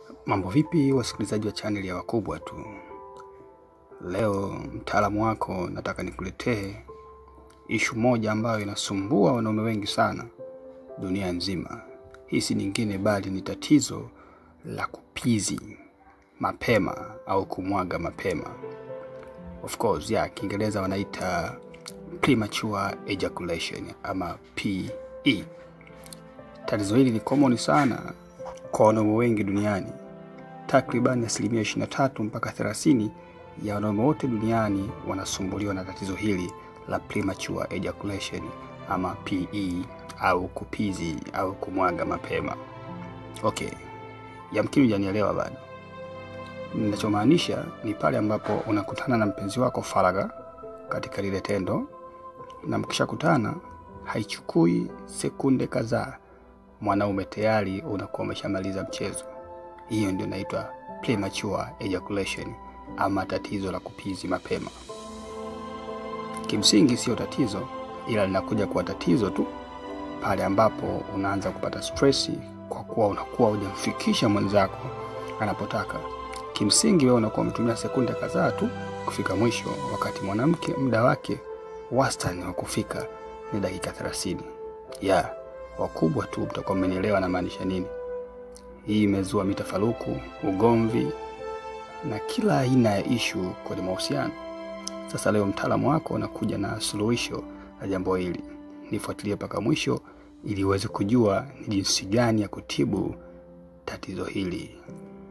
Mambo vipi wasikilizaji wa channel ya wakubwa tu. Leo mtaalamu wako nataka nikuletee ishu moja ambayo inasumbua wanaume wengi sana dunia nzima. Hii si nyingine bali ni tatizo la kupizi mapema au kumwaga mapema. Of course, ya Kiingereza wanaita premature ejaculation ama PE. Tatizo hili ni common sana kwa wanaume wengi duniani. Takriban asilimia 23 mpaka 30 ya wanaume wote duniani wanasumbuliwa na tatizo hili la premature ejaculation ama PE au kupizi au kumwaga mapema. Okay, yamkini hujanielewa bado. Ninachomaanisha ni pale ambapo unakutana na mpenzi wako faragha katika lile tendo, na mkishakutana haichukui sekunde kadhaa, mwanaume tayari unakuwa umeshamaliza mchezo. Hiyo ndio inaitwa premature ejaculation ama tatizo la kupizi mapema. Kimsingi sio tatizo, ila linakuja kuwa tatizo tu pale ambapo unaanza kupata stress kwa kuwa unakuwa hujamfikisha mwenzako anapotaka. Kimsingi wewe unakuwa umetumia sekunde kadhaa tu kufika mwisho, wakati mwanamke muda wake wastani wa kufika ni dakika 30. Ya wakubwa tu mtakuwa mmenielewa na maanisha nini. Hii imezua mitafaruku, ugomvi na kila aina ya ishu kwenye mahusiano. Sasa leo mtaalamu wako anakuja na suluhisho la jambo hili. Nifuatilie mpaka mwisho ili uweze kujua ni jinsi gani ya kutibu tatizo hili.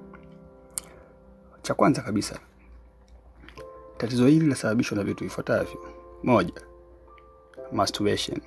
Cha kwanza kabisa, tatizo hili linasababishwa na vitu vifuatavyo. Moja, masturbation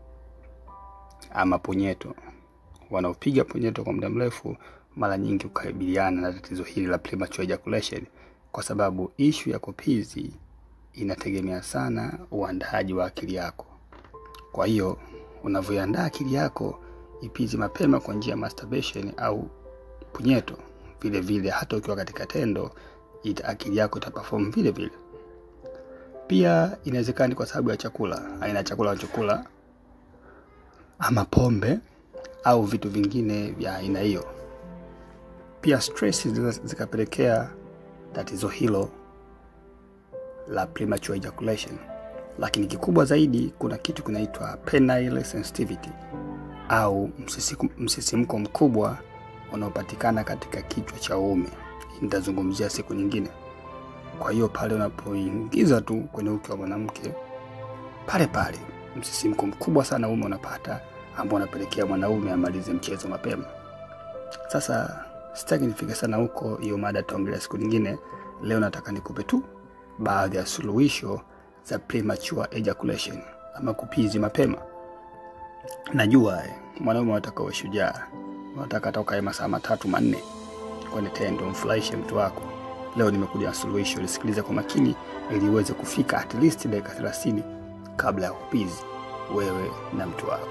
ama punyeto. Wanaopiga punyeto kwa muda mrefu mara nyingi hukabiliana na tatizo hili la premature ejaculation, kwa sababu ishu ya kupizi inategemea sana uandaaji wa akili yako. Kwa hiyo unavyoandaa akili yako ipizi mapema kwa njia ya masturbation au punyeto, vile vile hata ukiwa katika tendo ita akili yako itaperform vile vile. Pia inawezekana kwa sababu ya chakula, aina ya chakula unachokula ama pombe au vitu vingine vya aina hiyo. Pia stress zikapelekea tatizo hilo la premature ejaculation. Lakini kikubwa zaidi, kuna kitu kinaitwa penile sensitivity au msisimko mkubwa unaopatikana katika kichwa cha uume. Nitazungumzia siku nyingine. Kwa hiyo pale unapoingiza tu kwenye uke wa mwanamke, pale pale msisimko mkubwa sana uume unapata, ambao unapelekea mwanaume amalize mchezo mapema. Sasa sitaki nifike sana huko, hiyo mada tutaongelea siku nyingine. Leo nataka nikupe tu baadhi ya suluhisho za premature ejaculation ama kupizi mapema. Najua mwanaume unataka uwe shujaa, unataka hata ukae masaa matatu manne kwenye tendo, mfurahishe mtu wako. Leo nimekuja na suluhisho, lisikilize kwa makini ili uweze kufika at least dakika 30 kabla ya kupizi wewe na mtu wako.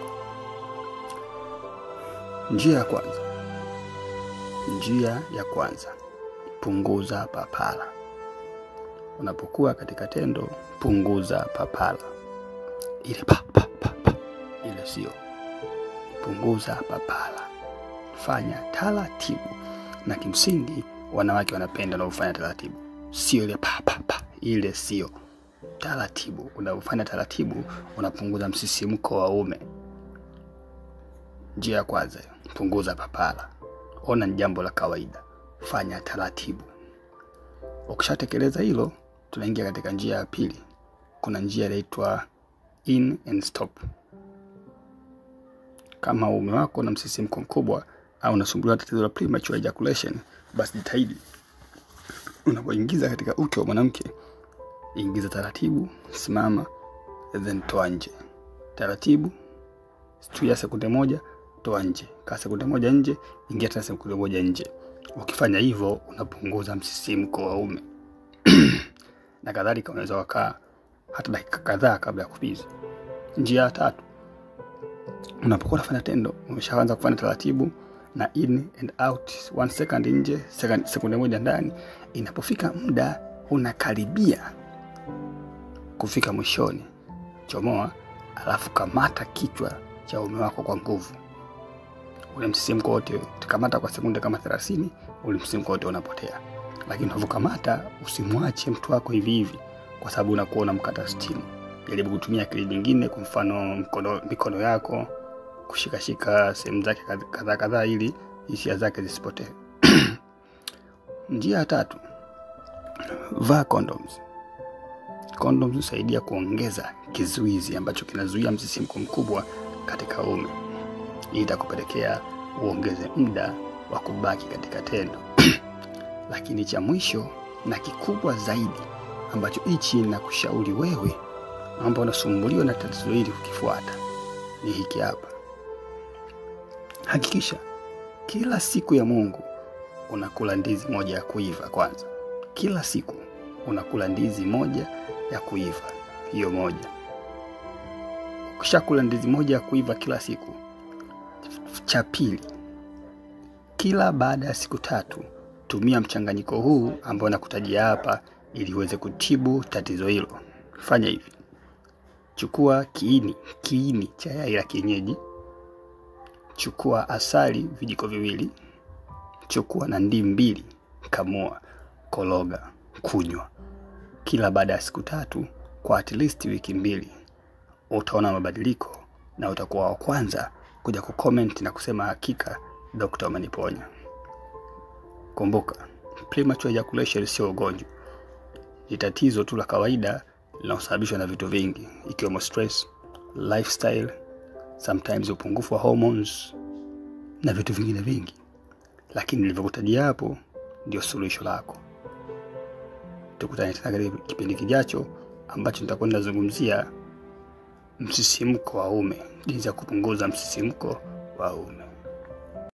Njia ya kwanza, njia ya kwanza, punguza papara. Unapokuwa katika tendo, punguza papara. Ile pa, pa, pa, pa. Ile sio, punguza papara, fanya taratibu. Na kimsingi wanawake wanapenda unaofanya taratibu, sio ile pa, pa, pa. Ile sio taratibu. Unapofanya taratibu, unapunguza msisimko wa ume. Njia ya kwanza, punguza papara. Ona ni jambo la kawaida, fanya taratibu. Ukishatekeleza hilo, tunaingia katika njia ya pili. Kuna njia inaitwa in and stop. Kama uume wako na msisimko mkubwa au unasumbuliwa tatizo la premature ejaculation, basi jitahidi unapoingiza katika uke wa mwanamke, ingiza taratibu, simama, then toa nje taratibu, tuia sekunde moja, toa nje, kaa sekunde moja nje, ingia tena sekunde moja nje. Ukifanya hivyo unapunguza msisimko wa ume na kadhalika. Unaweza wakaa hata dakika kadhaa kabla ya kupizi. Njia ya tatu, unapokuwa unafanya tendo, umeshaanza kufanya taratibu na in and out, one second nje, second, sekunde moja ndani. Inapofika muda unakaribia kufika mwishoni, chomoa, alafu kamata kichwa cha uume wako kwa nguvu. ule msisimko wote kamata kwa sekunde kama 30, ule msisimko wote unapotea. Lakini unavyokamata usimwache mtu wako hivi hivi, kwa sababu unakuwa unamkata stimu. Jaribu kutumia akili nyingine, kwa mfano mkono, mikono yako kushikashika sehemu zake kadhaa kadhaa, ili hisia zake zisipotee. Njia ya tatu, vaa condoms. Condoms husaidia kuongeza kizuizi ambacho kinazuia msisimko mkubwa katika uume. Hii itakupelekea uongeze muda wa kubaki katika tendo. Lakini cha mwisho na kikubwa zaidi ambacho hichi na kushauri wewe ambao unasumbuliwa na tatizo hili kukifuata ni hiki hapa. Hakikisha kila siku ya Mungu unakula ndizi moja ya kuiva kwanza. Kila siku unakula ndizi moja ya kuiva, hiyo moja. Ukishakula ndizi moja ya kuiva kila siku, cha pili, kila baada ya siku tatu tumia mchanganyiko huu ambao nakutajia hapa ili uweze kutibu tatizo hilo. Fanya hivi: chukua kiini kiini cha yai la kienyeji, chukua asali vijiko viwili, chukua na ndimu mbili, kamua, kologa, kunywa kila baada ya siku tatu kwa at least wiki mbili. Utaona mabadiliko na utakuwa wa kwanza kuja kucomment na kusema hakika dokta ameniponya. Kumbuka, premature ejaculation sio ugonjwa, ni tatizo tu la kawaida linalosababishwa na vitu vingi ikiwemo stress, lifestyle, sometimes upungufu wa hormones na vitu vingine vingi, lakini nilivyokutajia hapo ndio suluhisho lako. Tukutane tena katika kipindi kijacho ambacho nitakwenda zungumzia msisimko wa uume, jinsi ya kupunguza msisimko wa uume.